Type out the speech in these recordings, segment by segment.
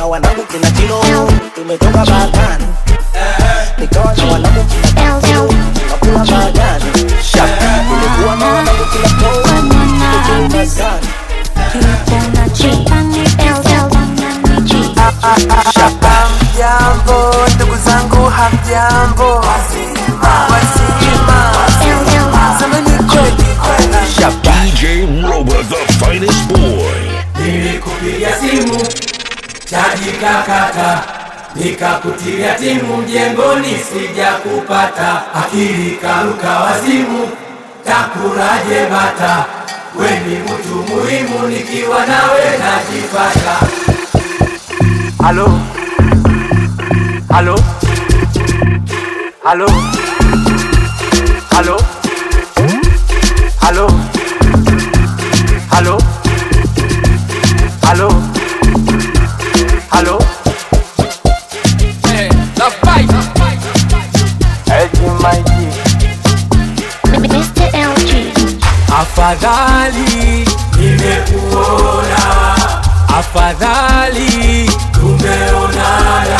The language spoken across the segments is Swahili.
na wanangu kina Tino, tumetoka Balkani, nikawa na wanangu kina Tino, tunakula majani, tulikuwa na wanangu kina Paul, tukicheza sana. Hamjambo ndugu zangu, hamjambo wazima, semeni kweli kweli. DJ Robot, the finest boy. Nilikupigia simu chaji kakata, nikakutilia timu mjengoni, sija kupata akili karuka wazimu, takuraje bata, weni mtu muhimu, nikiwa nawe najipata. Halo, halo, halo, halo, halo, halo, halo, halo. Eji maji, Afadhali nimekuona, afadhali tumeonana,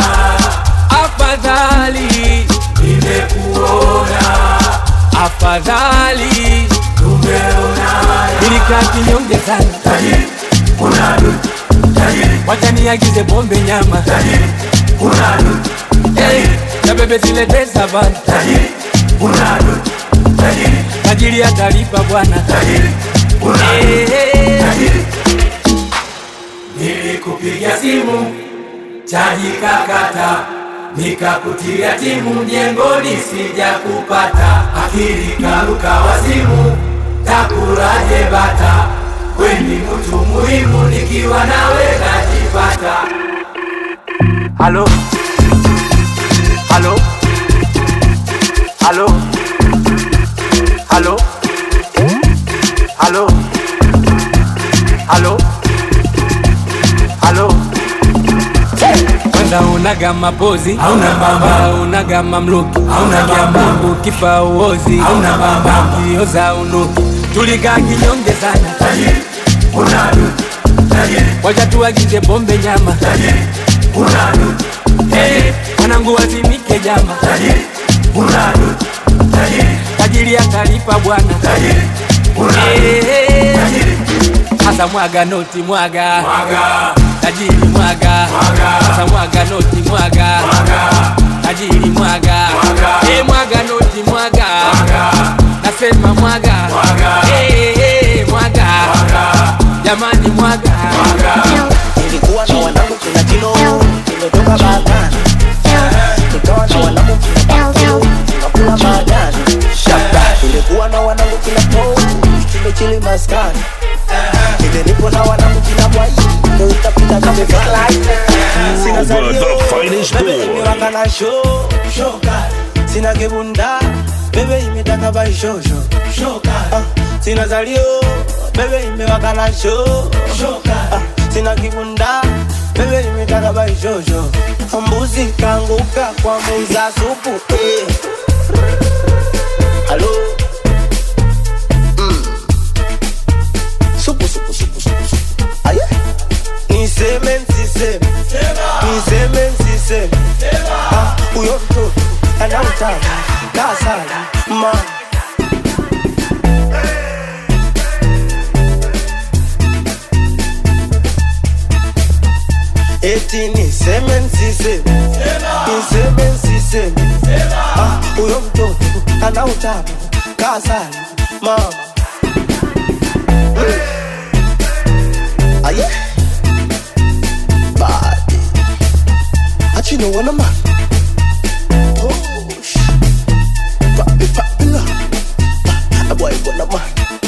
afadhali nimekuona, afadhali tumeonana. Nilikaa kinyonge sana, tajiri unadu, tajiri wacha niagize pombe nyama, tajiri unadu, tajiri na bebe zilete savana, tajiri unadu, tajiri tajiri atalipa bwana, tajiri unadu, tajiri Nilikupigia simu chaji kakata, nikakutilia timu mjengoni, sija kupata akili karuka wazimu, takuraje bata, weni mtu muhimu, nikiwa nawe najipata. halo, halo, halo, halo, halo, halo, halo. Kwanza unaga mapozi hauna bamba, unaga mamluki hauna bamba, ukifa uozi hauna bamba, ukioza unuki. Tulikaa kinyonge sana, tajiri unadu, tajiri wacha tuagize pombe nyama, tajiri unadu, hey, mwanangu wazimike jama, tajiri unadu, tajiri tajiri atalipa bwana, tajiri unadu, tajiri Asa mwaga noti mwaga mwaga tajiri mwaga mwaga Asa mwaga noti mwaga mwaga tajiri mwaga mwaga eh mwaga noti mwaga mwaga nasema mwaga mwaga eh eh mwaga mwaga jamani mwaga mwaga Nilikuwa na wanangu kina Tino, tumetoka Balkani, nikawa na wanangu kina Tino, tunakula majani, tulikuwa na wanangu kina Paul, tumechili maskani, ile nipo na wanangu kina Bwai, ndio utapita kama fly. Sina Robot, salio, the finest bebe boy. imewaka na show, show kali. Sina kibunda, bebe imetaka bai show show, show kali. Ah, Sina salio, bebe imewaka na show, show kali. Ah, Sina kibunda, bebe imetaka bai show show. Mbuzi kanguka kwa muza supu eh. Halo Mm. Supu supu supu supu supu Aye Niseme nsiseme Niseme nsiseme Ah, Huyo mtoto anautaka kasali ma Eti niseme nsiseme Niseme nsiseme Ah, Huyo mtoto anautaka kasali mama Aye Body Achi no wanna man Push Papi papi la A boy wanna man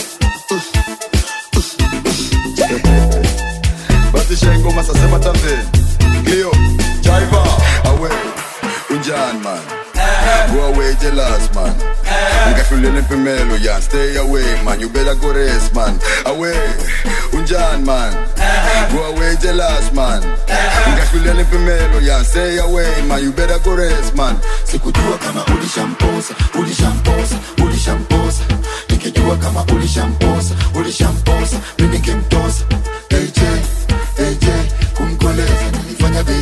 basi shengo masasema tambe Cleo Jaiva away unjan man go away jealous man ngafulele pemelo yan stay away man you better go rest man away unjan man go away jealous man ngafulele pemelo yan stay away man you better go rest man sikujua kama ulishamposa ulishamposa ulishamposa nikijua kama ulishamposa ulishamposa mimi nikimtosa AJ AJ kumkoleza nilifanya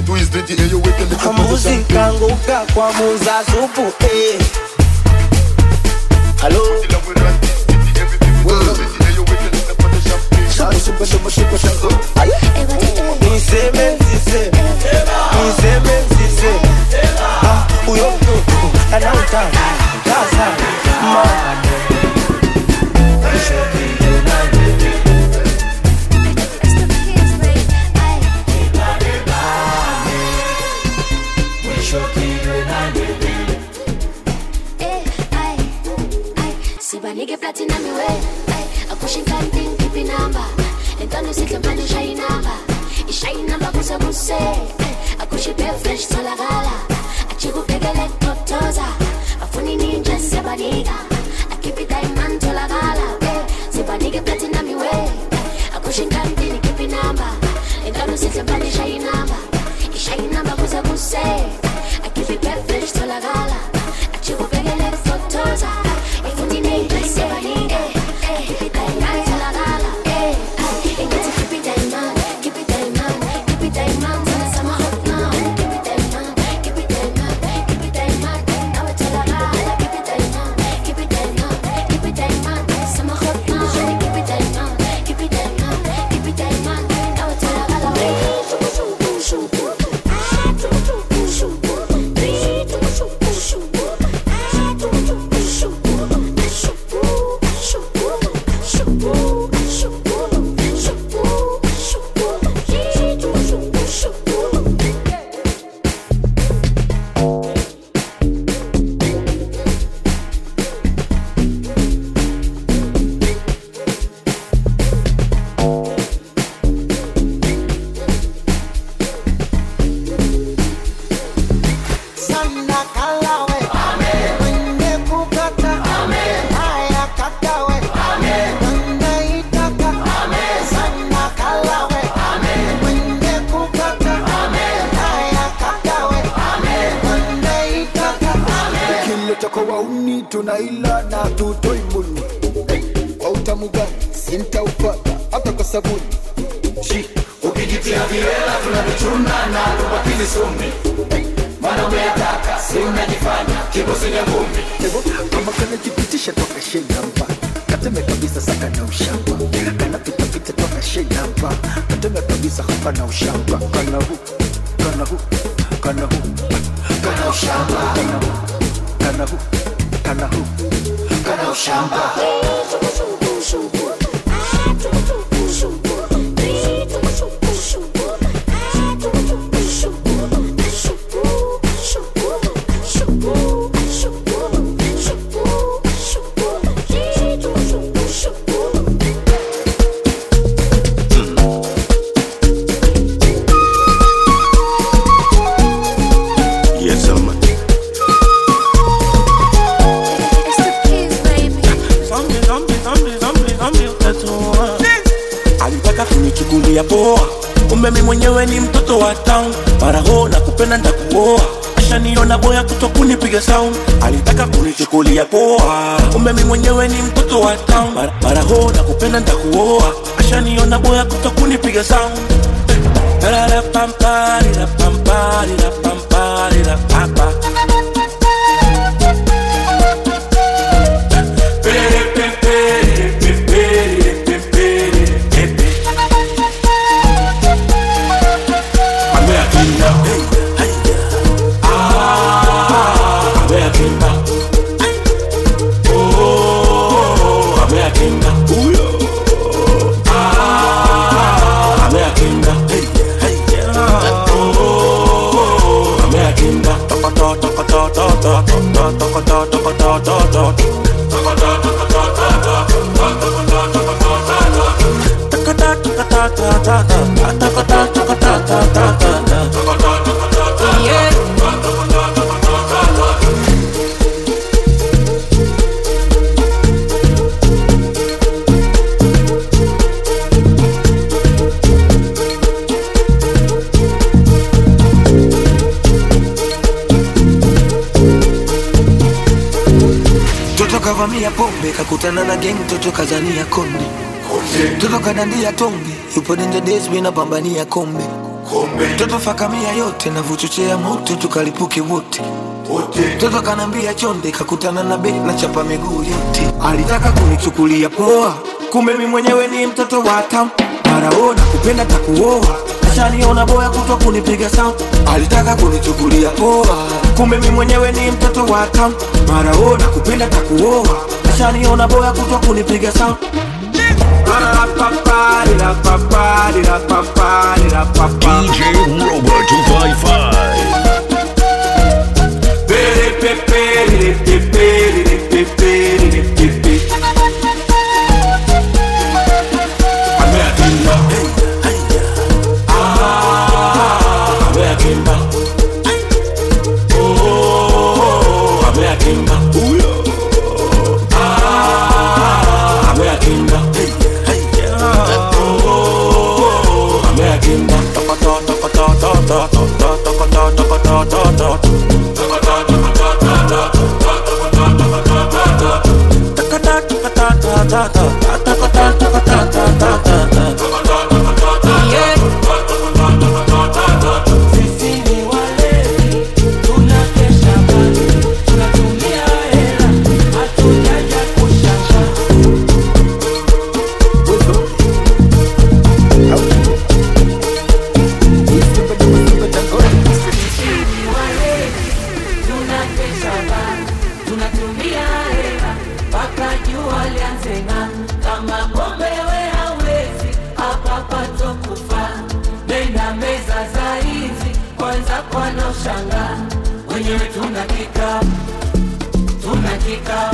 me twist it, yeah, you wait till the Kamuzi kanguka kwa muza supu eh. Halo Supu, supu, supu, supu, supu. Aye. Niseme siseme Niseme siseme Ah, Uyo mtu anauta Kasa Ma sibanike platinum iwe akushinkanting kipi namba lentando sihle manje ishayi namba ishayi namba kuze kuse akushipe fresh tholakala ajikubhekele totoza bafuni ninje siyabanika akhiphi diamond tholakala sibanike platinum iwe akushinkantini kipi namba lentando sihle manje ishayi namba ishayi namba kuze kuse akhiphi fresh tholakala ajikubhekele totoza bafuni ninje siyabanika akhiphi diamond tholakala Engathi keep it diamond, keep it diamond, keep it diamond, sana sama hot now. Keep it diamond, keep it diamond, keep it diamond, nawe tholakala. Keep it diamond, keep it diamond, keep it diamond, sama hot now. Keep it diamond, keep it diamond, keep it diamond, nawe tholakala. Shuku shuku shuku, ah shuku shuku shuku, three shuku shuku shuku, ah shuku shuku shuku, shuku shuku shuku shuku. Sana kalawe Mwenye kukata Haya kakawe Mwenye itaka Sana kalawe Mwenye kukata Haya kakawe Mwenye itaka kileta kwa wauni tunaila na tutoi muni kwa utamu gani sintaupata hata kwa sabuni Shi, ukijitia viela tunavichuna na tupakili sumi mana umeyataka si unajifanya kibosenya ngumi kama kanajipitisha toka shenamba kateme kabisa saka na ushamba kanapitapita toka shenamba kateme kabisa hapa na ushamba kana hu kana hu kana hu kana ushamba kana hu kana hu kana hu kana ushamba Yes, sir, man. Zombie, zombie, zombie, zombie, zombie, utatua. alitaka kunichukulia poa kumbe mi mwenyewe ni mtoto wa town maraho na kupenda ntakuoa ashaniona boya kuto kunipiga sound alitaka kunichukulia poa kumbe mi mwenyewe ni mtoto wa town Mara- maraho na kupenda ntakuoa ashaniona boya kuto kunipiga sound Ra-ra-pam-pa-ri-ra-pam-pa-ri-ra-pam-pa-ri-ra-pa-pa. Toto kavamia pombe kakutana na geng, toto kazania konde, toto kadandia tonge, yupo danger days, mi napambania kombe, Toto fakamia yote na vuchochea moto tukalipuke wote Toto kanambia chonde kakutana na bek na chapa miguu yote Alitaka kunichukulia poa Kumbe mi mwenyewe ni mtoto wa town Maraona kupenda takuoa Ashaniona boya kutwa kunipiga sound Alitaka kunichukulia poa Kumbe mi mwenyewe ni mtoto wa town Maraona kupenda takuoa Ashaniona boya kutwa kunipiga sound DJ Robert 255. tunatumia hela mpaka jua lianze ng'aa. kama pombe we hawezi hapa pato kufa nenda meza za hizi kwanza kwana ushanga wenyewe tuna kikao tuna kikao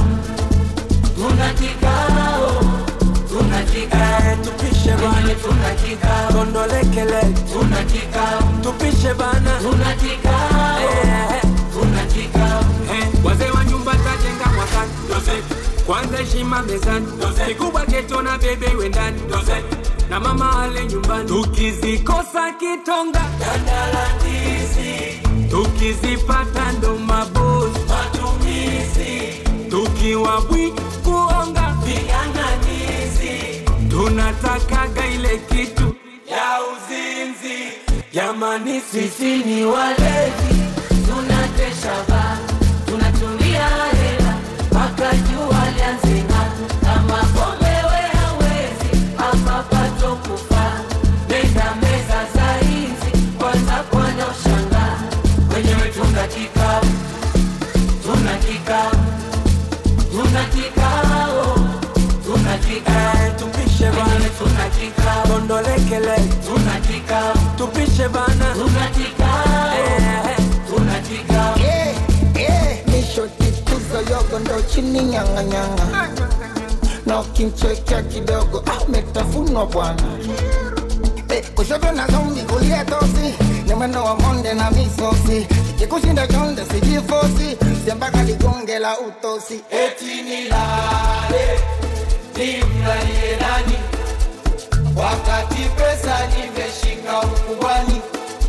tuna kikao tuna kikao tupishe wenyewe tuna kikao kondolekele tuna kikao tupishe bana tuna kikao Eh, tuna kikao eh, wazee wa nyumba tajenga mwakani kwanza heshima mezani kikubwa geto na bebe wendani na mama ale nyumbani tukizikosa kitonga Daladisi, tukizipata ndo mabozi matumizi, tukiwa bwi kuonga viganganizi tunatakaga ile kitu ya uzinzi. jamani sisi Sisi ni walevi, tunatesha ba, tunatumia hela mpaka jua lianze ng'aa. Kama pombe we hawezi, hapa pato kufa. Nenda meza za hizi, kwanza kwana ushanga. Wenyewe tuna kikao, tuna kikao, tuna kikao, tuna kikao. tupishe Wenyewe bana tuna kikao, kondolekele tuna kikao, tupishe bana tuna kikao, Eh, tuna kikao. Eh, eh, nishotituza yogo ndo chini nyang'anyang'a na ukimchekea kidogo ametafunwa bwana Eh, kushoto na zombi kulia tosi ni mwendo wa monde na misosi ikikushinda chonde sijifosi siambaka ligonge la utosi eti nilale nimlalie nani wakati pesa nimeshika ukubwani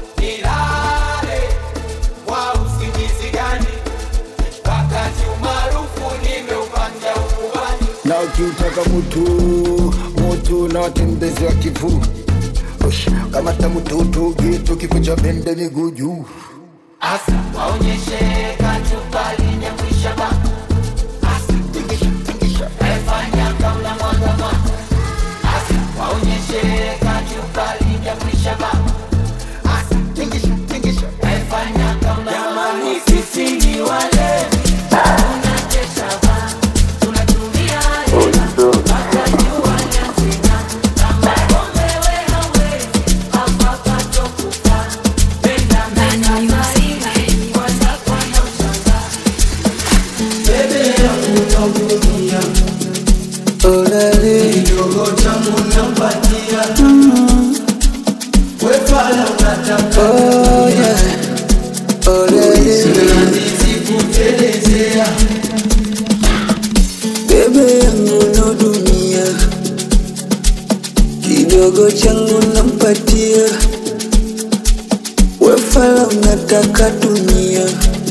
nilale kwa usingizi gani wakati umaarufu nimeupanja ukubwani na ukiutaka mutu mutu na watembezi wa kivu Ush, kamata mututu gitu kifo cha bende miguu juu asa waonyeshe kachupa linyakwisha ba asa tingisha tingisha efanya kaula mwanga mwanga asa waonyeshe kachupa linyakwisha ba asa tingisha tingisha Efanya kama jamani, sisi ni walevi, tunachesha ba, tunatumia hela mpaka jua lianze ng'aa. Kama pombe we hawezi, hapa pato kufa. Penda meza za hivi, kwanza kwana ushanga. bebe yangu no dunia kidogo changu nampatia wefala unataka dunia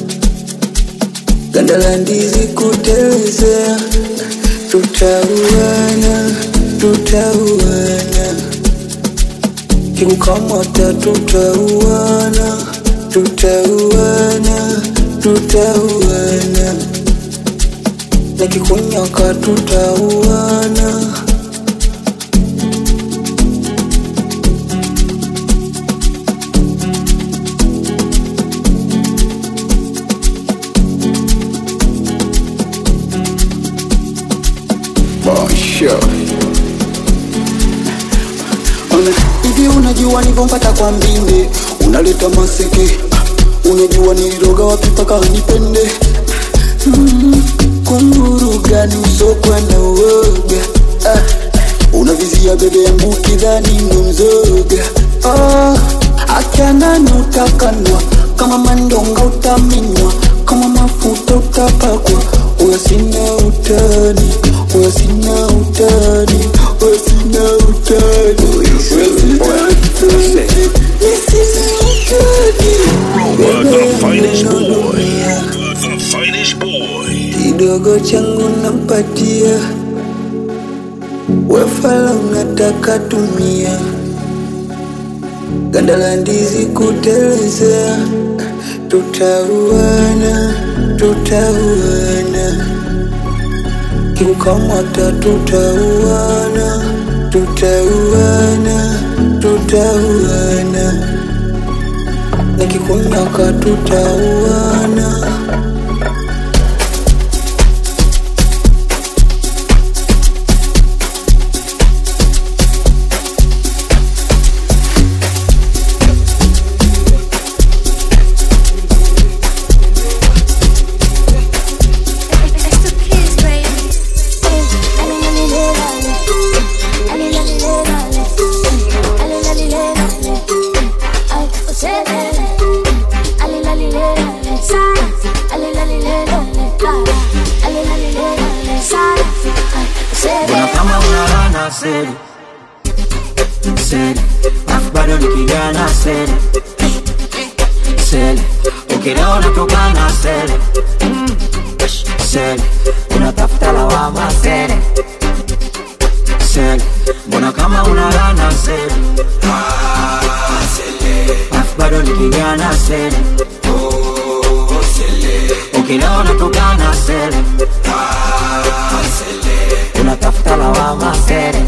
ganda la ndizi kutelezea tutauana tutauana kikukamata tutauana tutauana tutauana nikikunyaka tutauana Basha. Ona, hivi unajua nivyompata kwa mbinde unaleta maseke Ah, unajua niliroga wapi mpaka nipende mm, kunguru gani usokwa na uoga ah, unavizia bebe yangu kidhani ndo mzoga ah, akanani utakanwa kama mandonga utaminywa kama mafuta utapakwa uya sina utani uya sina utani uya sina utani uya sina utani Rover, the finest boy. The finest boy. kidogo changu nampatia wefala unataka tumia ganda la ndizi kutelezea tutauana tutauana kiukamata tutauana tutauana tutauana nikikunyaka tutauana Mbona kama unalana seri seri, afu bado ni kijana seri seri, ukilewa unatokana seri seri, unatafuta lawama seri seri, mbona kama unalana seri afu bado ni kijana seri ukilewa unatokana seri unatafuta lawama sere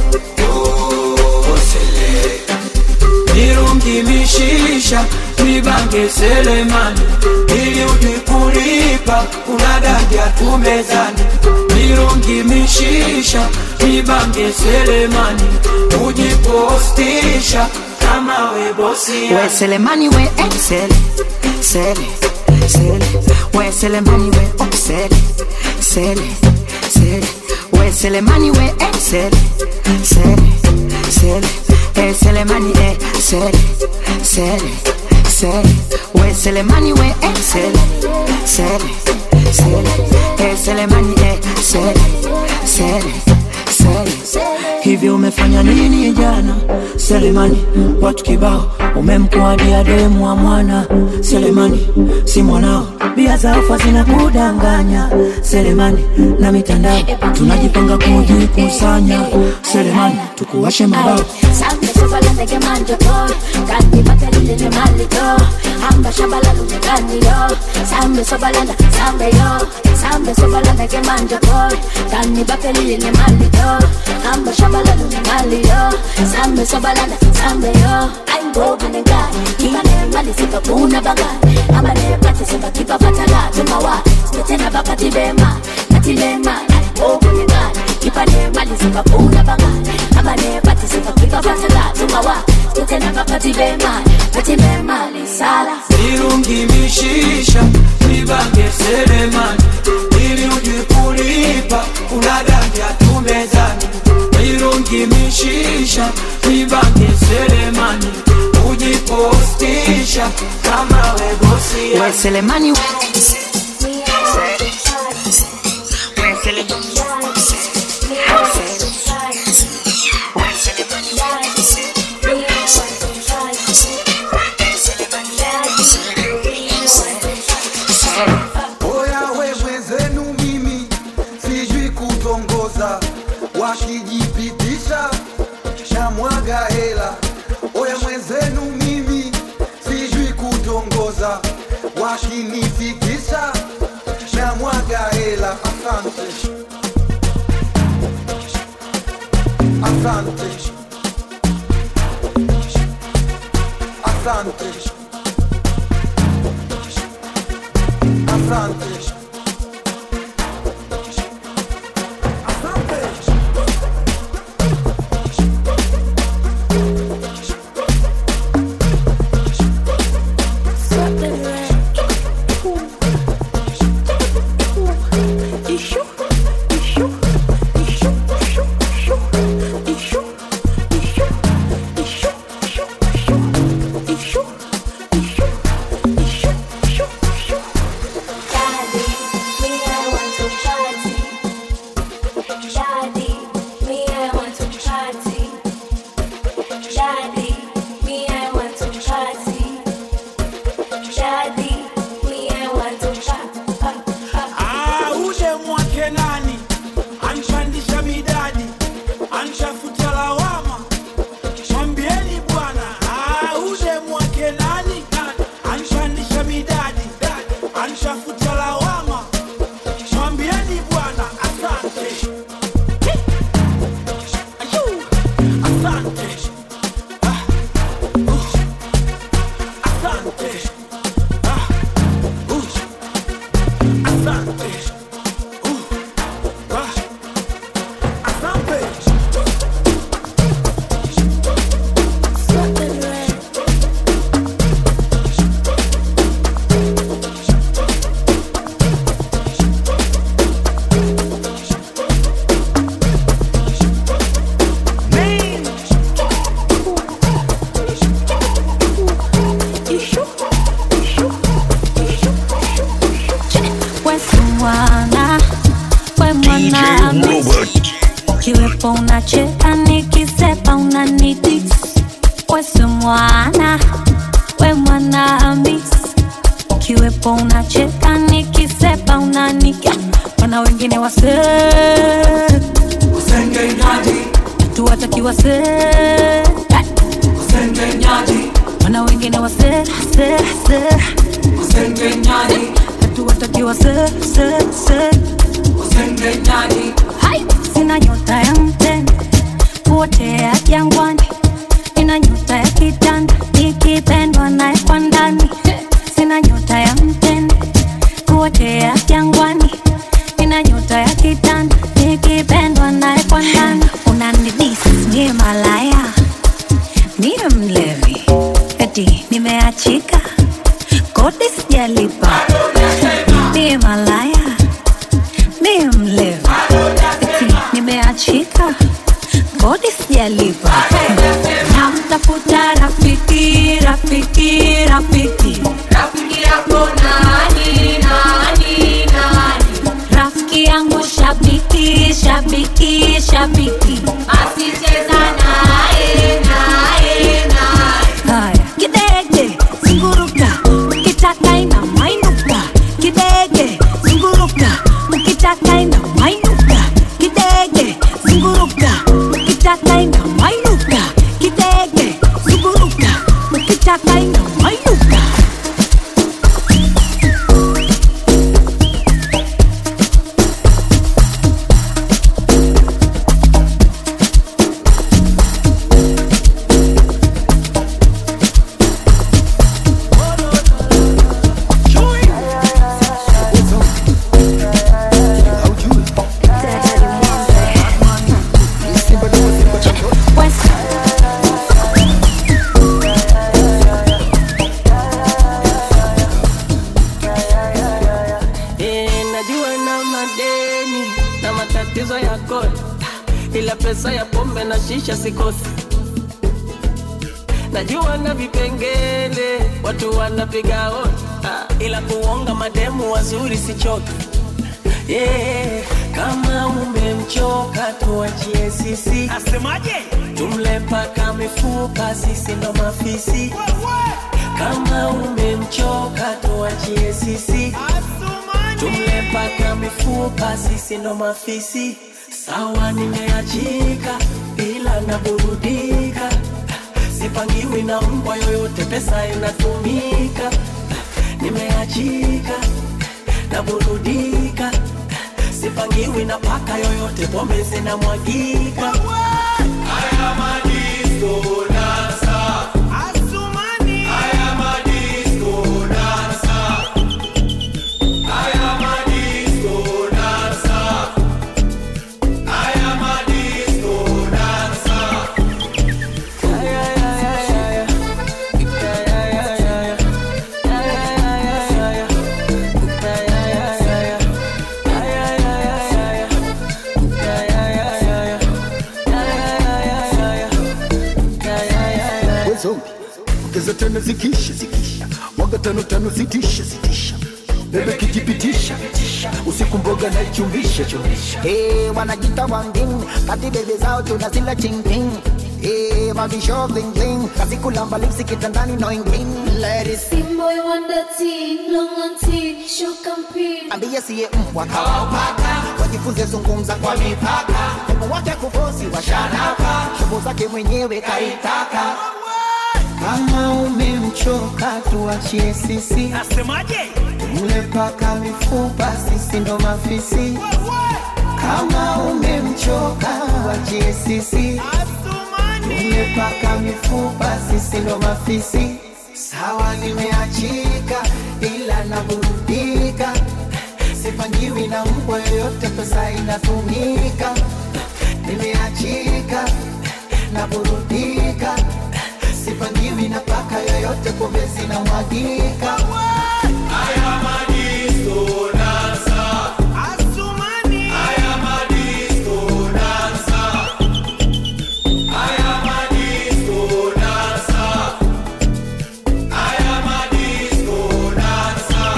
Mirungi mishisha mibange selemani ili ujikulipa unadaja tu mezani Mirungi mishisha mibange selemani ujipostisha kama we bosi we selemani we excel sele sele we selemani we oh sele sele sele we selemani we excel sele sele eh selemani eh sele sele sele we selemani we excel sele sele eh selemani eh sele sele sele hivi umefanya nini jana selemani watu kibao umemkuadia demu wa mwana selemani si mwanao bia za ufa zinakudanganya selemani na mitandao tunajipanga kujikusanya selemani tukuwashe mabao Sambe sobala ndege manjo to Kandi batelile ne malito Hamba shabala lunye gani yo Sambe sobala nda sambe yo Sambe sobala ndege manjo to Kandi batelile ne malito Hamba shabala lunye mali yo Sambe sobala nda sambe yo Aingo gane gani Kiba ne mali sika kuna bagani Amba ne pati sika kiba patala Tumawa Spetena bakati bema Kati bema Aingo gane gani Kiba ne mali sika kuna bagani Amba ne pati sika kiba patala Tumawa Spetena bakati bema Kati bema Lisala Mirungi mishisha mibange selemani ili ujikulipa unadaja tu mezani Mirungi mishisha mibange selemani ujipostisha kama we bosi we selemani we Oya we mwenzenu mimi sijui kutongoza, wakijipitisha shamwaga hela, oya mwenzenu mimi sijui kutongoza wakinifikisha na mwaga hela asante asante asante asante Ah, uje mwake nani anipandisha midadi anishafuta lawama mwambieni bwana Ah, uje mwake nani anipandisha midadi anishafuta lawama mwambieni bwana asante Ayuu, asante Ah, uh, asante Ah, uh, asante Wewe mwana, we mwana Robert. kiwepo unacheka nikisepa unanidis wesi mwana we mwana hamis kiwepo unacheka nikisepa unaniga wana wengine wase usengenyaji tuwataki wase usengenyaji wana wengine wase se se usengenyaji hatuwataki wase se se usengenyaji hai sina nyota ya mtende kuotea jangwani ina nyota ya kitanda ikipendwa naye kwa ndani sina nyota ya mtende kuotea jangwani ina nyota ya kitanda ikipendwa naye kwa ndani unanidis niye malaya niye mlevi eti nimeachika kodi sijalipa niye malaya niye mlevi eti nimeachika kodi sijalipa namtafuta rafiki rafiki rafiki rafiki yako nani nani nani rafiki yangu shabiki shabiki shabiki asicheza naye naye naye haya kidege zunguruka ukitaka ina mainuka kidege zunguruka ukitaka ina mainuka kidege zunguruka ukitaka ina mainuka kidege zunguruka ukitaka ina mainuka Eh, najua na madeni na matatizo ya kodi, ila pesa ya pombe na shisha sikosi. Najua na vipengele watu wanapiga hodi, ah, ila kuonga mademu wazuri sichoki. Yeah, kama umemchoka tuachie sisi. Asemaje? Tumle paka mifupa, sisi ndo mafisi. Kama umemchoka tuachie sisi. Tumle paka mifupa, sisi ndo mafisi. Sawa, nimeachika ila naburudika, si sipangiwi na mbwa yoyote pesa inatumika nimeachika naburudika sipangiwi na paka yoyote pombe zinamwagika haya madisko dansa Asumani haya madisko dansa haya madisko dansa haya madisko dansa we zombi ongeza tano zikisha zikisha mwaga tano tano zitisha zitisha bebe kijipitisha usiku mboga na ichumbisha chumbisha Hey, wanajita wangin kati bebe zao tunazila chingling Hey, mavisho bling bling kazi kulamba lipsi kitandani no ingling Ladies Boy wonder teen, long on teen, show campaign. ambie siye mbwa kawaupaka wajifunze zungumza kwa mipaka Mungu wake kufosi washanaka shughuli zake mwenyewe kaitaka kama umemchoka tuachie sisi Asemaje? Mule paka mifupa sisi ndo mafisi kama umemchoka wachie sisi Mule paka mifupa sisi ndo mafisi sawa nimeachika ila naburudika sipangiwi na mbwa yoyote pesa inatumika nimeachika naburudika sipangiwi na paka yoyote pombe zinamwagika Haya madisko dansa Asumani haya madisko dansa haya madisko dansa haya madisko dansa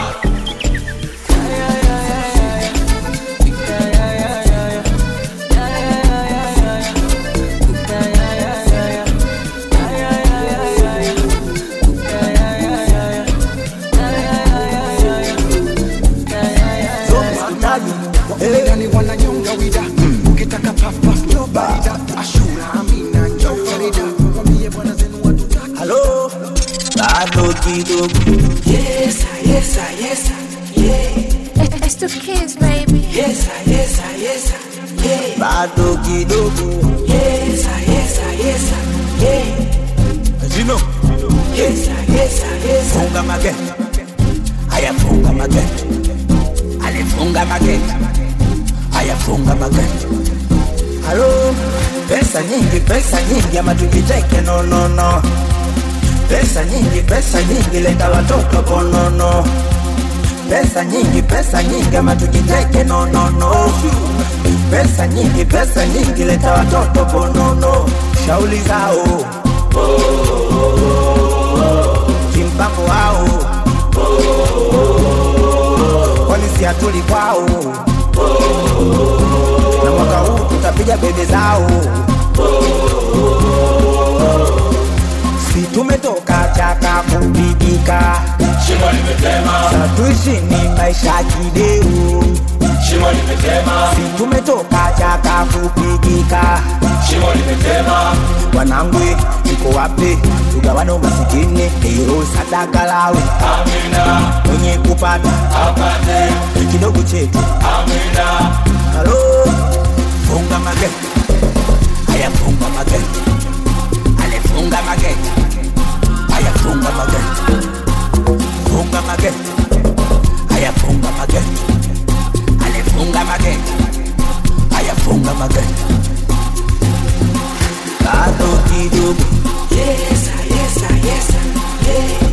Wapigani wananyonga wida ukitaka papa ndo barida ashura amina njo farida wambie bwana zenu watu halo bado kidogo Yes, sir, yes, sir, yes, sir, yeah. It's the kids, baby. Yes, sir, yes, sir, yes, sir, yeah. bado kidogo Yes, sir, yes, sir, yes, sir, yeah. Jino Yes, sir, yes, sir, yes, sir. funga mageti haya funga mageti alifunga mageti haya funga mageti halo pesa nyingi pesa nyingi ama tujiteke no no no pesa nyingi pesa nyingi leta watoto konono pesa nyingi pesa nyingi ama tujiteke no no no pesa nyingi pesa nyingi leta watoto konono shauli zao kimpango wao kwani si hatuli kwao na mwaka huu tutapiga bebe zao si tumetoka chaka kupigika Shimo limetema satuishi ni maisha kideu Shimo limetema si tumetoka chaka kupigika Shimo limetema wanangwe iko wapi tugawane umasikini ero sadaka lawe Amina mwenye kupata apate kidogo chetu Amina halo funga mageti haya funga mageti alifunga mageti haya funga mageti funga mageti haya funga mageti alifunga mageti haya funga mageti bado kidogo Yes, sir, yes, sir, yes, sir, yeah.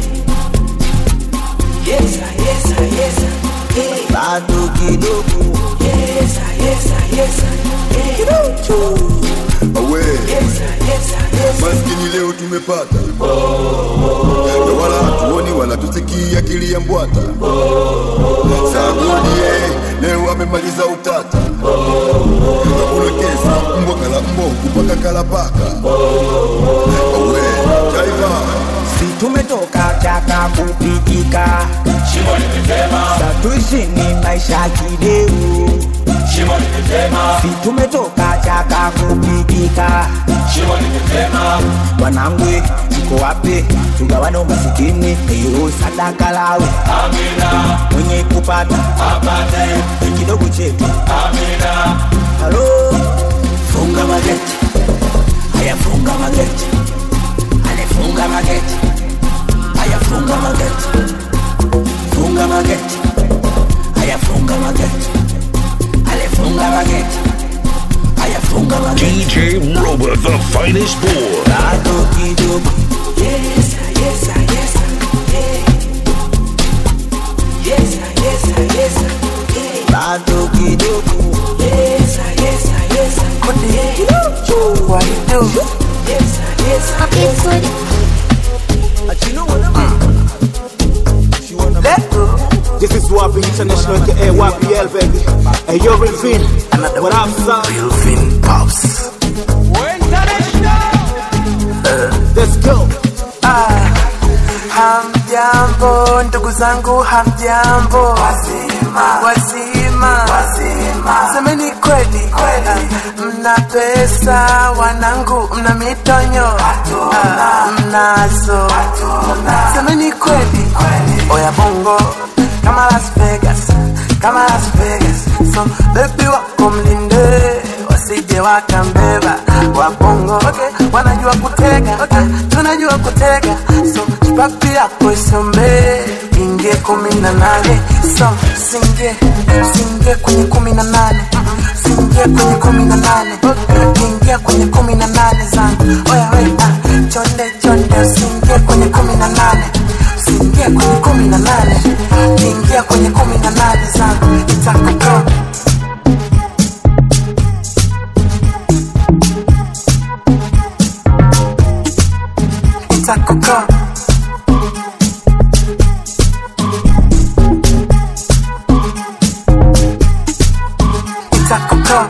Yes, sir, yes, sir, yes, sir, yeah. bado kidogo Yes, sir, yes, sir, yes, sir, yeah. awe Yes, sir, yes, sir, yes, sir. maskini leo tumepata na wala hatuoni wala tusikii akili ya mbwata sagodie leo amemaliza utata hakuna kesi mbwa kala mboku mpaka kala paka awe jaiva si tumetoka chaka kupigika Shimo limetema satuishi ni maisha kideu Shimo limetema si tumetoka chaka nataka kupigika shimo limetema wanangu mko wapi tugawane umasikini hiyo sadaka lawe amina mwenye kupata apate kidogo chetu amina halo funga mageti haya funga mageti alifunga mageti haya funga mageti funga mageti haya funga mageti alifunga mageti haya funga mageti DJ Robert, the finest boy. bado kidogo Yes, yes, yes, yeah. Yes, yes, yes, yeah. bado kidogo Yes, yes, yes, yeah. what you do Yes, yes, yes. Let go. This is Wapi International, aka YPL, baby. Hey, yo, Ravin. What up, son? Elvin Pops. Let's go. Ah, hamjambo ndugu zangu, hamjambo wazima, wazima, wazima. Semeni kweli kweli, mna pesa wanangu, mna mitonyo ah, mnazo. Semeni kweli kweli, oya bongo kama Las Vegas, kama Las Vegas. So baby wako mlinde wasije wakambeba wabongo okay. wanajua kutega okay. tunajua kutega so chipapi yako isombe ingie kumi na nane so singe singe kwenye kumi na nane singe kwenye kumi na nane okay. ingia kwenye kumi na nane zangu oya we ah, chonde chonde usingie kwenye kumi na nane usingie kwenye kumi na nane ingia kwenye kumi na nane zangu itakutoa itakutoa itakutoa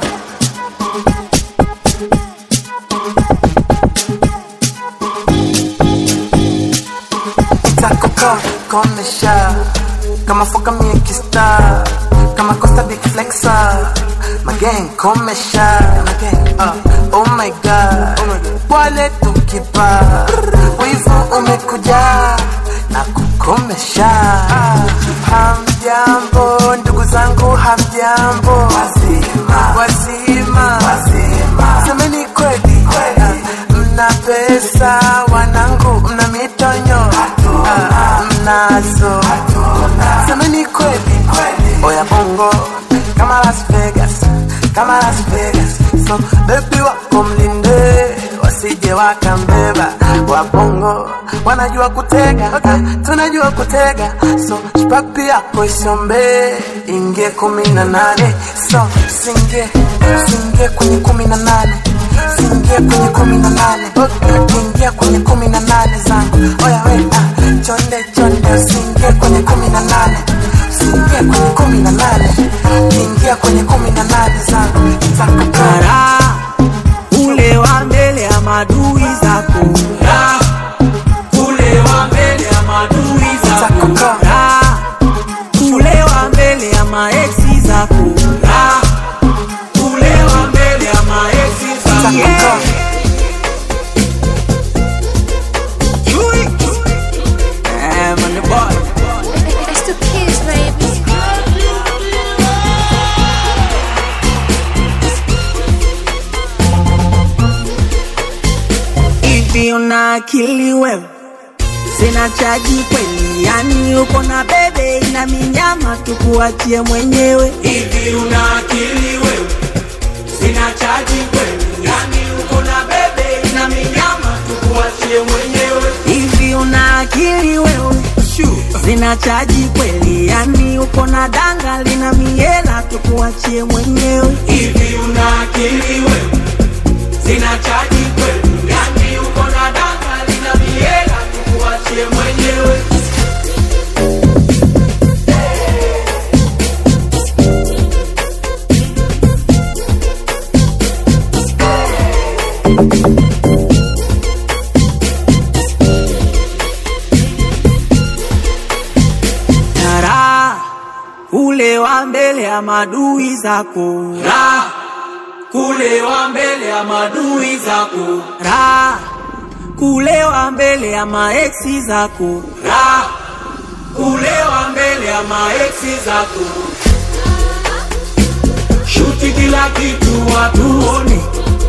itakutoa komesha kama foka miekista kama costa big flexa magen komesha uh, oh my god wale tukipa wivu umekuja na kukomesha hamjambo ndugu zangu hamjambo wazima wazima wazima semeni kweli kweli mna pesa wanangu mna mitonyo ah, mnazo semeni kweli kweli oya bongo kama Las Vegas kama Las Vegas so baby wako mlinde wasije wakambeba wabongo wanajua kutega okay. tunajua kutega so chipapi yako isombe ingie kumi na nane so singe singe kwenye kumi na nane singie kwenye kumi na nane okay. ingia kwenye kumi na nane zangu oya we ah, chonde chonde usingie kwenye kumi na nane usingie kwenye kumi na nane ingia kwenye kumi na nane zangu itakukara ule wa mbele ya madui zako Ra, ule wa mbele ya madui zako Ra, ule wa mbele ya maeksi zako Ra, ule wa mbele ya maeksi zako yeah. Chui. Eh, man, the boy. It's the kids, baby. hivi una akili wewe sina chaji kweli yani uko na bebe ina minyama tukuachie mwenyewe hivi una akili wewe sina chaji kweli yani uko na bebe ina minyama tukuachie mwenyewe hivi una akili wewe sina chaji kweli yani uko na danga lina miela tukuachie mwenyewe hivi una akili wewe sina chaji kweli yani uko na danga lina miela tukuachie mwenyewe Tara ule wa mbele ya madui zako Ra, kulewa mbele ya madui zako ra kulewa mbele ya maeksi zako ra kulewa mbele ya maeksi zako shuti kila kitu watuone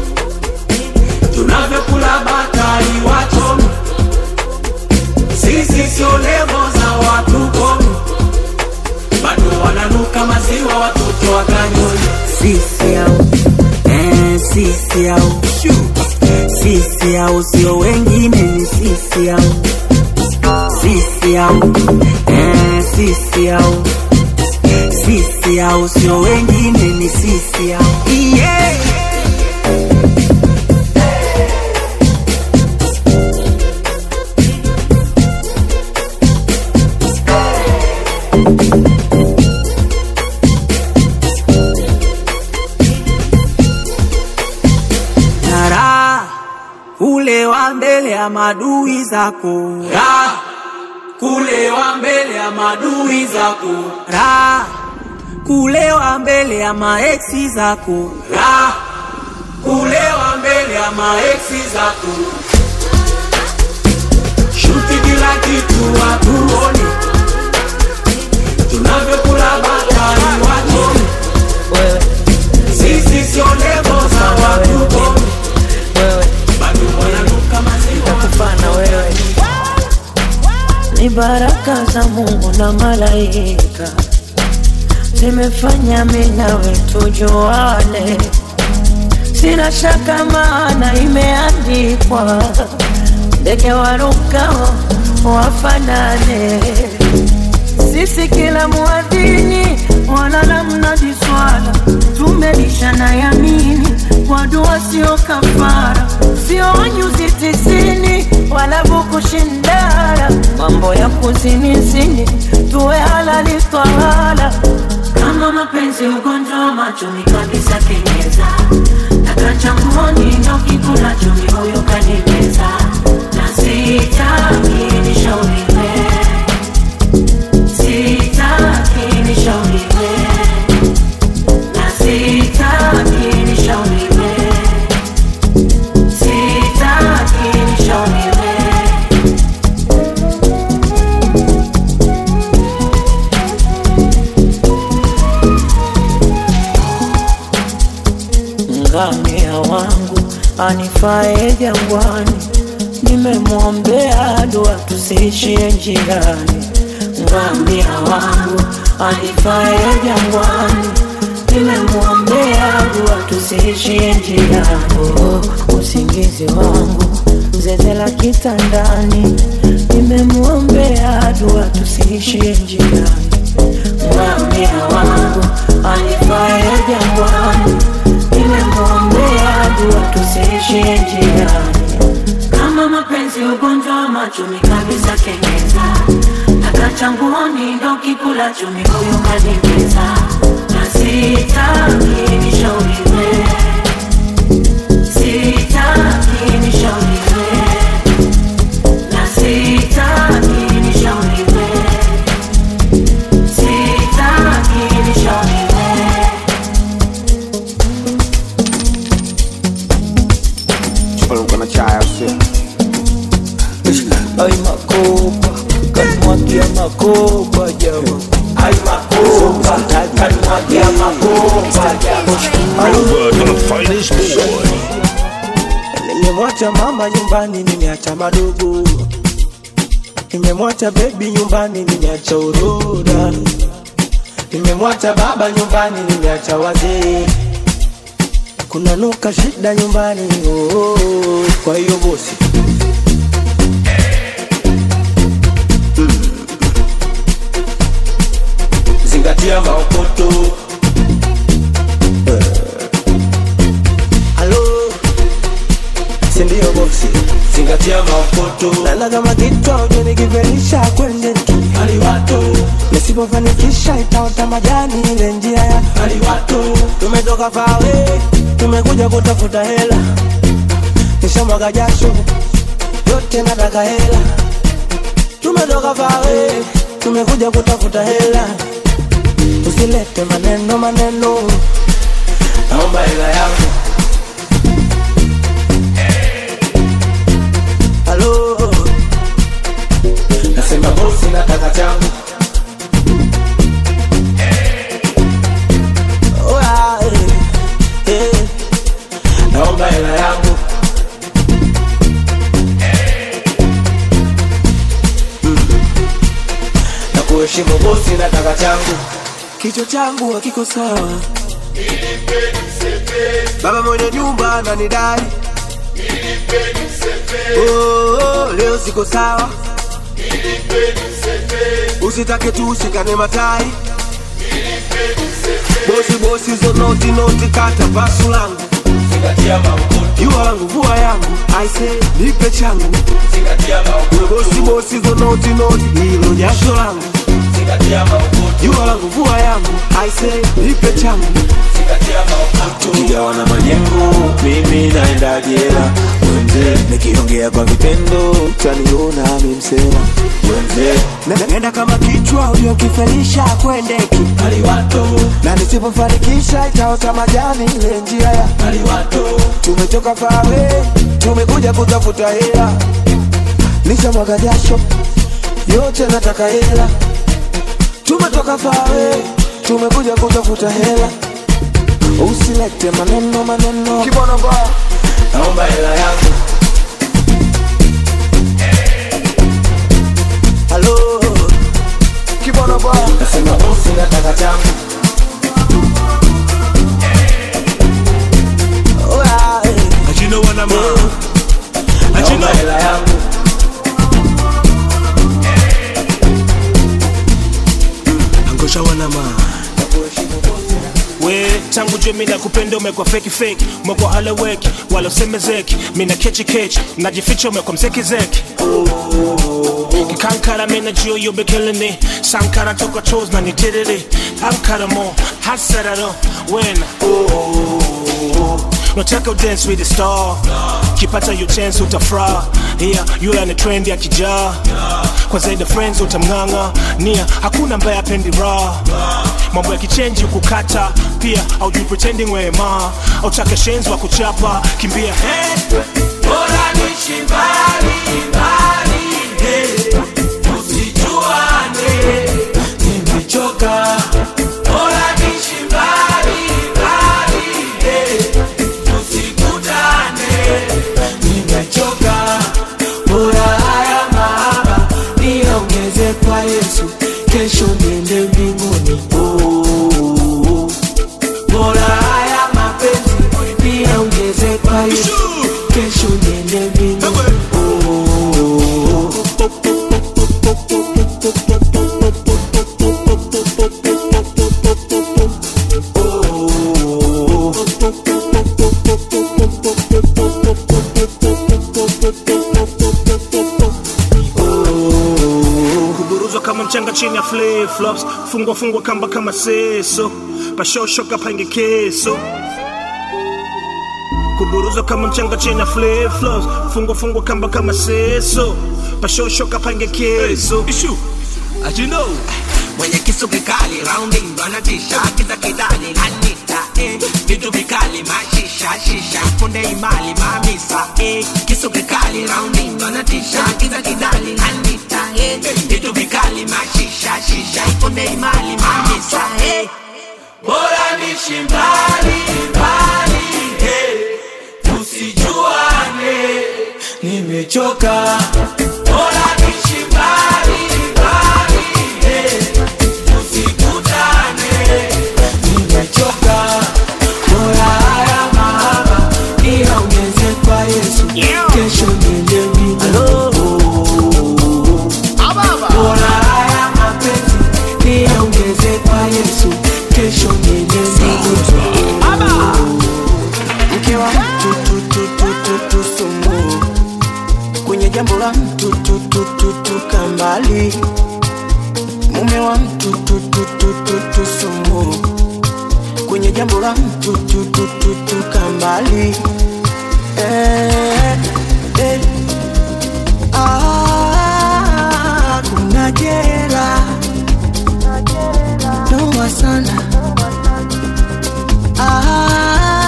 tunavyokula batari wachomi sisi sio levo za watu komi bado wananuka maziwa watoto wakanyoni sisi au eh, sisi au sisi au sio wengine ni sisi au sisi au eh, sisi au sisi au sio wengine ni sisi au yeah. Tara kulewa mbele ya madui zako ra kulewa mbele ya madui zako ra kulewa mbele ya maeksi zako ra kulewa mbele ya maeksi zako shuti kila kitu watuone tunavyokula batari wachoni sisi sio levo za watu komi bado wananuka maziwa Nitakufana wewe ni baraka za Mungu na malaika zimefanya mimi nawe tujuane, sina shaka maana imeandikwa, ndege warukao wafanane. Sisi kila muadhini wala la mnadi swala, tumelishana yamini kwa dua, sio kafara, sio nyuzi tisini wala buku shindara, mambo ya kuzinizini tuwe halali twala kama mapenzi ugonjwa wa machoni kabisa kenyeza takachanguoni ndo kikula chumi huyo kanimeza na sitaki nishauriwe sitaki nishauriwe na sitaki nishauriwe sitaki nishauriwe ngamia wangu anifae jangwani, nimemwombea dua tusiishie njiani. Ngamia wangu anifae jangwani, nimemwombea dua tusiishie njiani. Oh, usingizi wangu zezela kitandani, nimemwombea dua tusiishie njiani. Ngamia wangu anifae jangwani nimemwombea dua tusiishie njiani. Kama mapenzi ugonjwa wa machumi kabisa kengeza, takachanguoni ndo kikula chumi huyu kanimeza, na sitaki nishauriwe, sitaki nishauriwe, na sitaki nishauriwe, sitaki nishauriwe. Chupa na chai au sio? Ay makopa kanmwagia makopa jama Ay makopa kanmwagia makopa jama Robert, the finest boy. Nimemwacha mama nyumbani, nimeacha madogo. Nimemwacha bebi nyumbani, nimeacha uroda. Nimemwacha baba nyumbani, nimeacha wazee. Kuna nuka shida nyumbani, oh, oh, oh. kwa hiyo bosi zingatia maokoto Halo, si ndio bosi? zingatia maokoto Nana kama kichwa ujenikivelisha kwende tu aliwato nisipofanikisha itaota majani ile njia ya aliwato tumetoka fawe tumekuja kutafuta hela nishamwaga jasho yote nataka hela tumetoka fawe tumekuja kutafuta hela usilete maneno maneno naomba hela yangu halo nasema bosi nataka changu Oya, eh, eh, naomba hela yangu na kuheshimu bosi nataka changu kichwa changu hakiko sawa baba mwenye nyumba ananidai oh, leo siko sawa usitake tu ushikane matai bosi bosi zo noti noti kata pasu langu jua langu vua yangu aise nipe changu We bosi bosi zo noti noti hilo jasho langu jua langu vua yangu aise nipe changu tukigawana majengo mimi naenda jela wenze nikiongea kwa vitendo utaniona mimsema wenze Na- nenda kama kichwa uliokifelisha kwendeki na nisipofanikisha itaota majani ile njia ya tumetoka fawe tumekuja kutafuta hela nishamwaga jasho yote nataka hela tumetoka fawe tumekuja kutafuta hela usilete maneno maneno kibono ba naomba hela yangu halo kibono ba nasema bosi nataka changu Oya, eh. naomba hela yangu angosha wanama we tangu jue mina kupenda umekwa feki feki umekwa haleweki wala usemezeki mina kechi kechi najificha umekwa mzeki zeki kikankara mina jio yobe killing it sankara toka chos na nitiriri ankara mo hasararo wena nataka udance with the star kipata yo chance utafra yeah, yule ana trend ya kijaa kwa zaidi friends utamng'ang'a nia hakuna ambaye apendi raha mambo ya kichenji kukata pia aujui pretending wema autake shenzi wa kuchapa kimbia hey. Bora niishi mbali, mbali, eh, tusijuane, nimechoka. Bora niishi mbali, mbali, eh, tusikutane, nimechoka. Bora haya mahaba niongeze kwa Yesu, kesho niende mbinguni. Oh, oh, oh. Bora haya mapenzi niongeze kwa Yesu, kesho niende mbinguni. Oh, oh, oh. kuburuzwa kama mchanga chini ya flip flops fungwa fungwa kamba kama seso pashoshoka pange keso kuburuzwa kama mchanga chini ya flip flops fungwa fungwa kamba kama seso pashoshoka pange keso ishu ajino mwenye kisu kikali rounding ndo anatisha kiza kidani anita eh. vitu vikali mashisha shisha punde imali mamisa eh. kisu kikali rounding ndo anatisha kiza kidani anita eh. vitu vikali mashisha shisha punde imali mamisa eh. bora nishi mbali mbali eh. tusijuane nimechoka bora nishi mbali mbali eh. tusikutane nimechoka bora haya mahaba niongeze kwa yesu kesho niende mbinguni bora haya mapenzi niongeze kwa yesu kesho niende mbinguni mke wa mtu tu, tu, tu, tu, tu, sumu kwenye jambo la mtu tu, tu, tu, tu, kambali mume wa mtu tu, tu, tu, tu, tu, sumu kwenye jambo la mtu tu, tu, tu, tu, kambali eh, eh. Ah, kuna jela noma sana ah,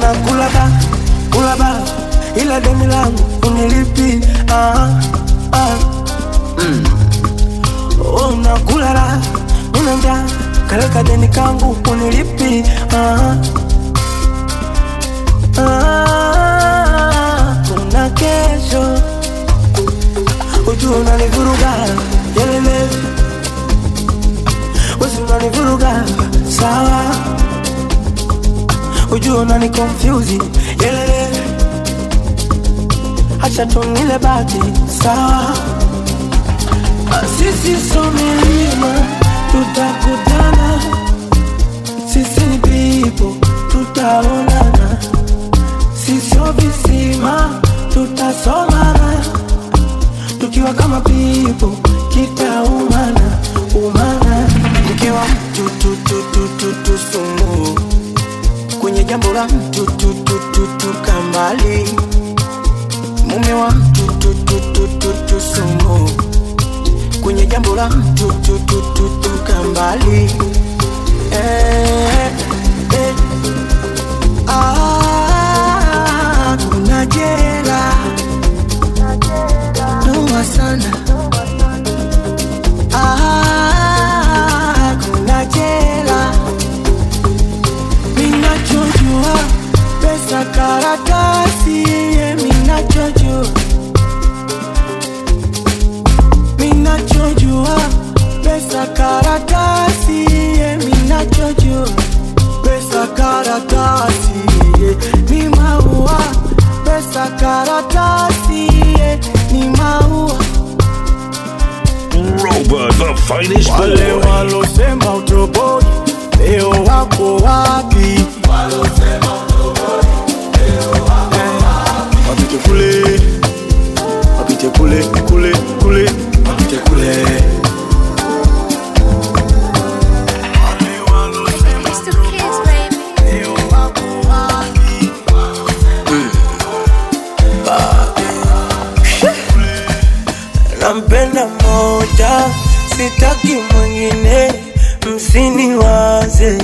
unakula ba kula ba ila deni langu unilipi ah, ah. Mm. unakula la nina njaa kaleka deni kangu unilipi ah, ah. kuna kesho ujua unanivuruga yelele wesi unanivuruga sawa ujua unani confuse yelele acha tunile bati sawa Ah, sisi so milima tutakutana sisi ni pipo tutaonana sisio visima tutasomana tukiwa kama pipo kitaumana umana mkiwa mtu tu, tu, tu, tu, tu, sumu kwenye jambo la mtu tu, tu, tu, tu, kambali mume wa mtu tu, tu, tu, tu, tu, sumu kwenye jambo la mtu tu, tu, tu, tu, kambali eh, eh. Ah, kuna jela noma sana Ah, kuna jela minachojua pesa karatasi ye minachojua minachojua pesa karatasi ye minachojua pesa karatasi ye ni maua pesa karatasi ye ni maua Robert, the finest wale boy. walosema utoboi leo wako wapi wapite kule wapite kule kule kule wapite kule nampenda moja sitaki mwingine msiniwaze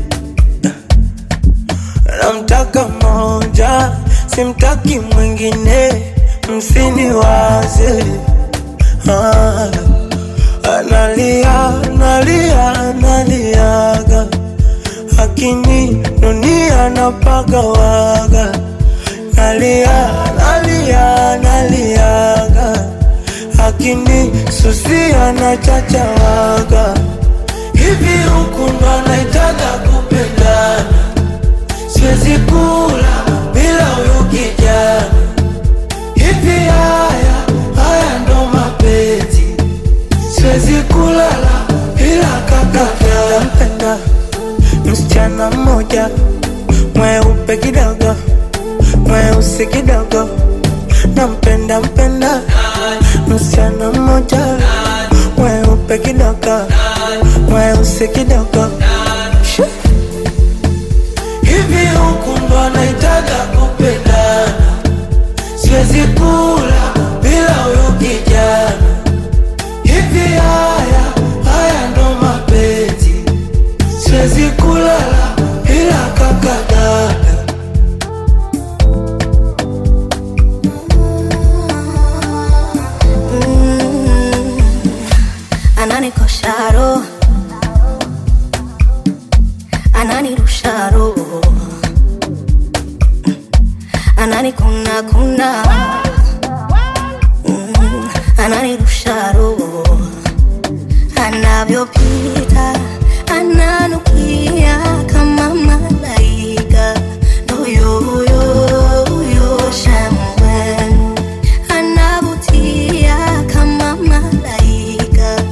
namtaka moja simtaki mwingine msiniwaze ah, analia nalia naliaga akini dunia napagawaga nalia nalia naliaga akini susia na chachawaga hivi huku ndo anaitaga kupendana siwezi kula bila huyu kijana hivi haya haya ndo mapenzi siwezi kulala bila kakaka mpenda msichana mmoja mweupe kidogo mweusi kidogo nampenda mpenda msichana mmoja mweupe kidogo mweusi kidogo Shoo. hivi huku ndo anaitaga kupendana siwezi kula bila huyu kijana hivi haya haya ndo mapenzi siwezi kulala bila kakadada ananikosha roho ananirusha roho ananikuna kuna Mm, ananirusha roho anavyopita ananukia kama malaika ndoyoyoyo shamwenu anavutia kama malaika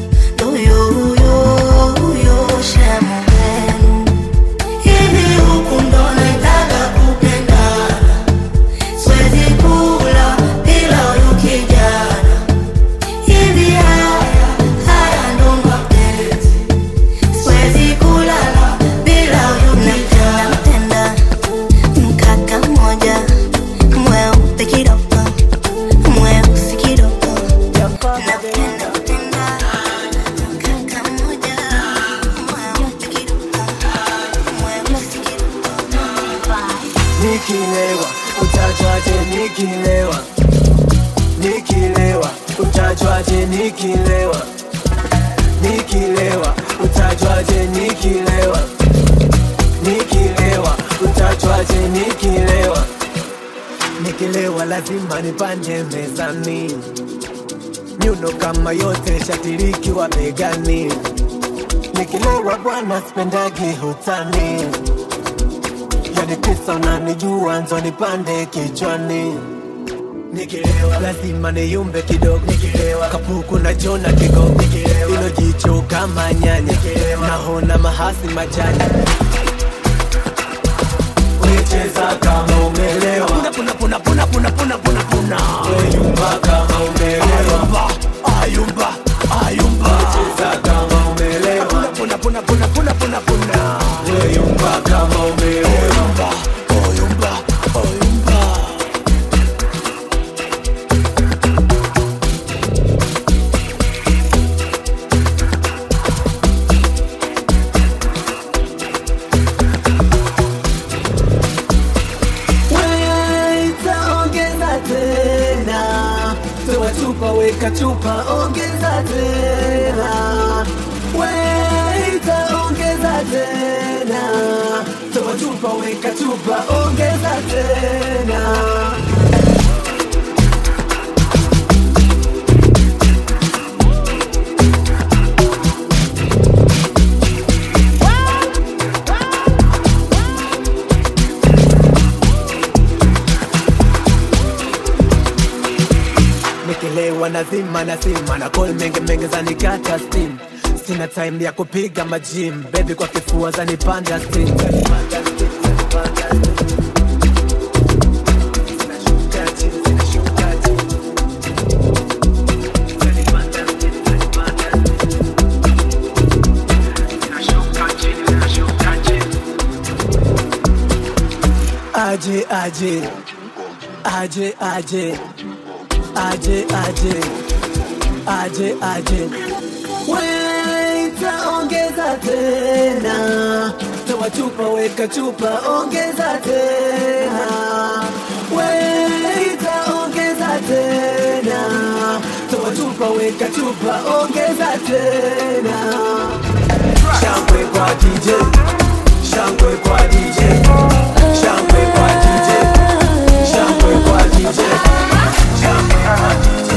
ndoyoyoyo shamwenu hivi huku ndo naitaka kupendana siwezi kula bila huyu kijana nikilewa utajwaje nikilewa nikilewa utajwaje nikilewa nikilewa utajwaje nikilewa nikilewa utajwaje nikilewa nikilewa lazima nipande mezani nyuno kama yote shatirikiwa begani nikilewa bwana spendagi hutani yani pesa unanijua nzo nipande kichwani nikilewa lazima niyumbe kidogo nikilewa kapuku na jona kigogo nikilewa ilo jicho kama nyanya nahona mahasi majani Wecheza kama umelewa puna puna puna puna puna puna puna puna weyumba kama umelewa ayumba ayumba wecheza kama umelewa puna puna puna puna puna puna weyumba kama umelewa oyumba oyumba oyumba Weta ongeza tena, toa chupa weka chupa ongeza tena. Weta ongeza tena, toa chupa weka chupa ongeza tena. nikilewa nazima nazima na kol menge menge zanikata steam sina time ya kupiga majim bebi kwa kifua zanipanda steam aje aje aje aje aje aje aje aje Weta ongeza tena, toa chupa weka chupa ongeza tena. Weta ongeza tena, toa chupa weka chupa ongeza tena. Shangwe kwa DJ, shangwe kwa DJ, shangwe kwa DJ, shangwe kwa DJ, shangwe kwa DJ.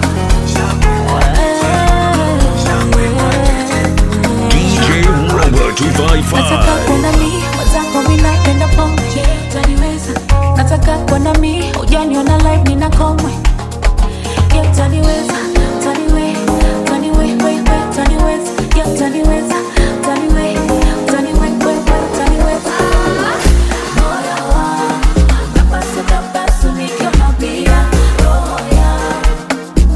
DJ Robo 255. nataka kwenda mi mwenzako mi napenda pombe taniweza nataka kwenda mi ujaniona live nina komwe yeah, taniweza taniwe taniwe we, we, taniweza yeah, taniweza taniwe taniwe we, we, taniweza moyo wangu napasu napasu nikiona pia roho yangu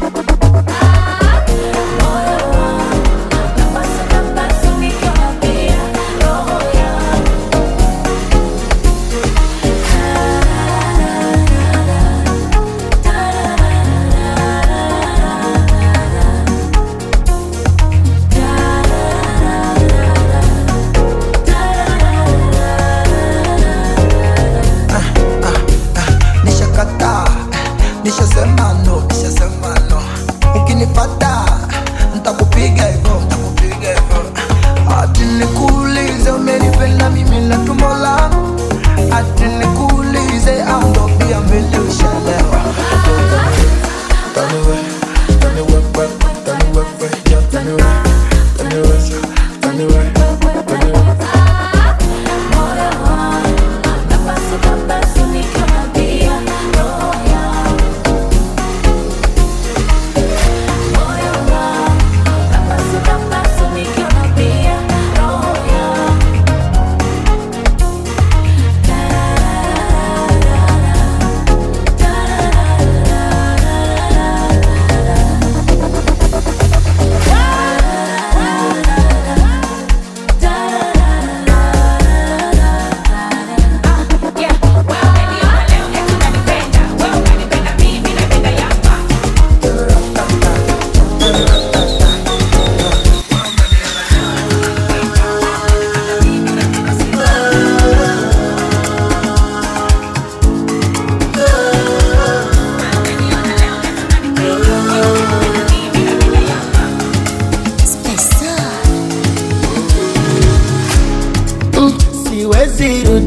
moyo wangu napasu napasu nikiona pia roho yangu nishakataa nishasema no nishasema no ukinipata ntakupiga hivyo ntakupiga hivyo ati nikuulize umenipenda mimi na tumbo langu ati nikuulize au ndo pia mbele ushalewa Taniwe, taniwe, we, taniwe, we, yeah, taniwe, taniwe, taniwe, taniwe.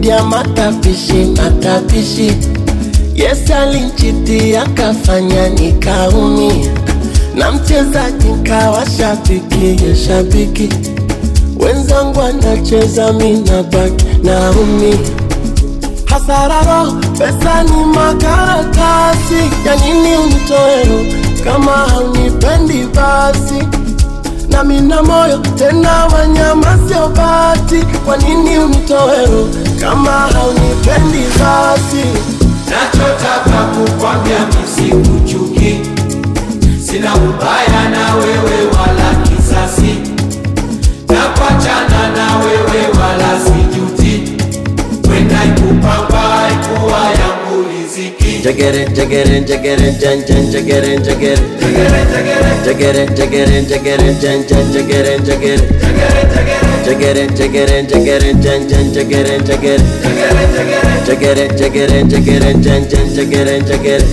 zaidi ya matapishi matapishi yes alinchiti akafanya nikaumia na mchezaji nkawa shabiki ya shabiki wenzangu anacheza mina baki naumia hasararo pesa ni makaratasi ya nini unitoero kama haunipendi basi na mina moyo tena wanyama sio bati kwa nini unitoero kama haunipendi basi nachotaka kukwambia misikuchuki sina ubaya na wewe wala kisasi nakwachana na wewe wala sijuti kwenda ikupamba ikuwa yangu riziki Jagere, jagere, jagere, jan, jan, jagere, jagere. Jagere, jagere, jagere, jan, jan, jagere, jagere. Jagere, jagere, jagere, jan, jan, jagere, jagere. Jagere, jagere, jagere, jan, jan, jagere, jagere.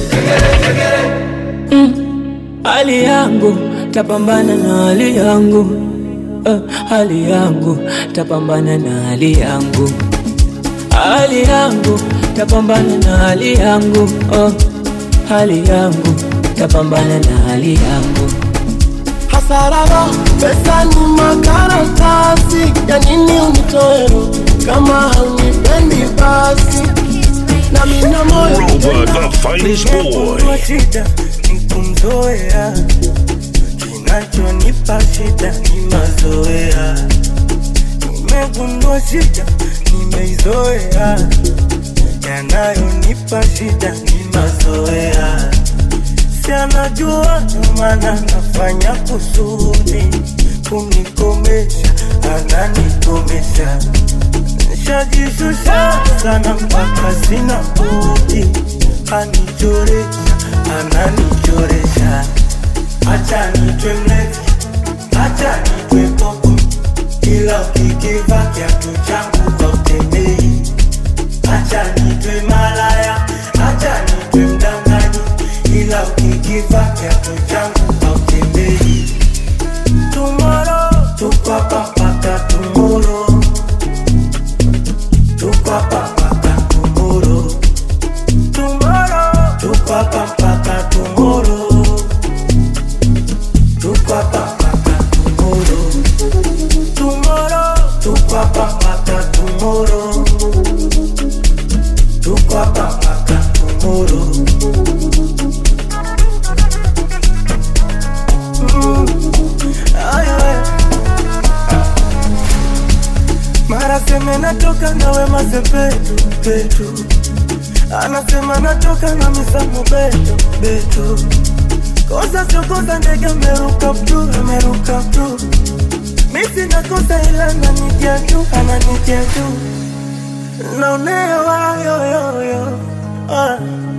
hali yangu tapambana na hali yangu uh, hali yangu tapambana na hali yangu hali yangu tapambana na hali yangu oh, hali yangu tapambana na hali yangu hasararo pesa ni makaratasi ya nini unitoero kama haunipendi basi na mina moyo Rover, the finest boy. Kwa shida ni kumzoea, kinachonipa shida ni mazoea. Nimegundua shida nimeizoea, yanayonipa shida ni mazoea. Si anajua ndo maana nafanya kusudi kunikomesha, ananikomesha Nishajishusha sana mpaka sina budi, anichoresha, ananichoresha. Acha nitwe mlevi, acha nitwe popo, ila ukikiva kiatu changu hautembei. Acha nitwe malaya, acha nitwe mdanganyi, ila ukikiva kiatu changu hautembei. Tomorrow, tuko hapa mpaka tomorrow. Tuko hapa mpaka tomorrow. Tomorrow. Tuko hapa mpaka tomorrow. Tuko hapa mpaka tomorrow. Tomorrow. Tuko hapa mpaka tomorrow. Tuko hapa mpaka tomorrow. Mm. Ay, ay. Mara seme natoka na wema sepetu petu, anasema natoka na misamo beto beto. Kosa sio kosa, ndege ameruka ptu ameruka ptu. Misi nakosa ila ananitia tu ananitia tu, naonewa yoyoyo ah.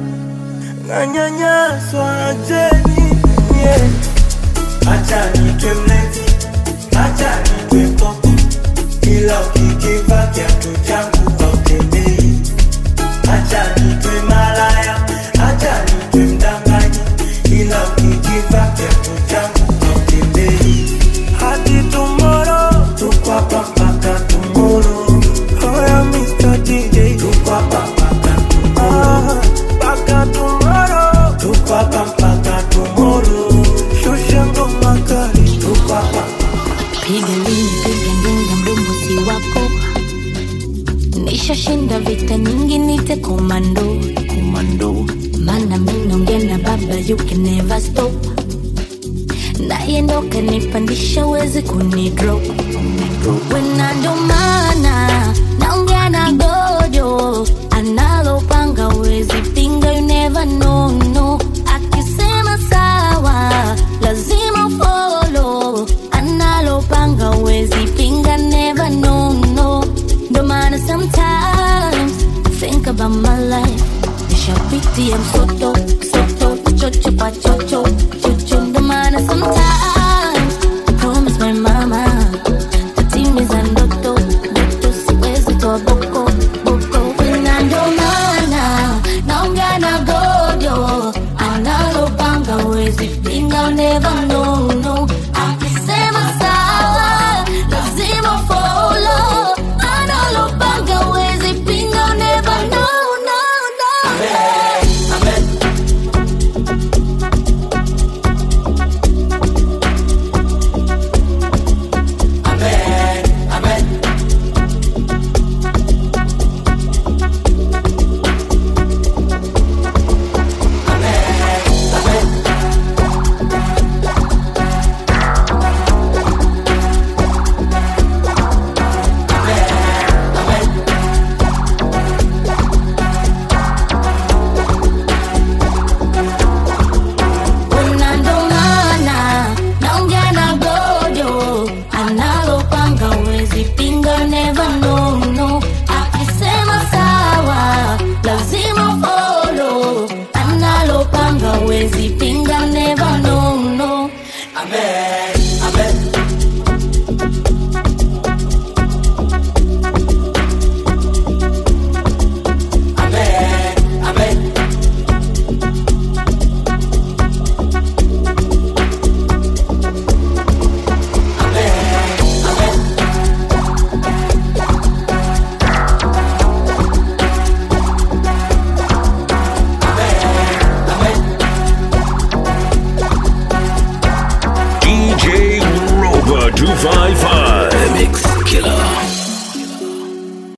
Nanyanyaswa acheni yeah. Acha nitwe mlevi, acha nitwe popo ila ukikiva kiatu changu hautembei. Acha nitwe malaya, acha nitwe mdanganyi, ila ukikiva kiatu changu hautembei. Hadi tomorrow, tuko hapa mpaka tomorrow. Oya Mr. DJ, tuko hapa mpaka tomorrow. Mpaka tomorrow, tuko hapa mpaka tomorrow. Shusha ngoma kali, tuko hapa piga lini piga ndinga mdomo si wako nishashinda vita nyingi nite komando komando mana minonge na baba you can never stop naye ndo kanipandisha wezi kunidrop wena ndo maana naongea na gojo analopanga wezi pinga you never know no akisema sawa lazima follow analopanga wezi pinga never know no ndo maana sometimes think about my life nishapitia msoto soto chocho kwa chocho chocho ndo maana sometimes I promise my mama tatimiza ndoto ndoto siwezi toa boko boko na ndo maana naongea na gojo analopanga wezi pinga never know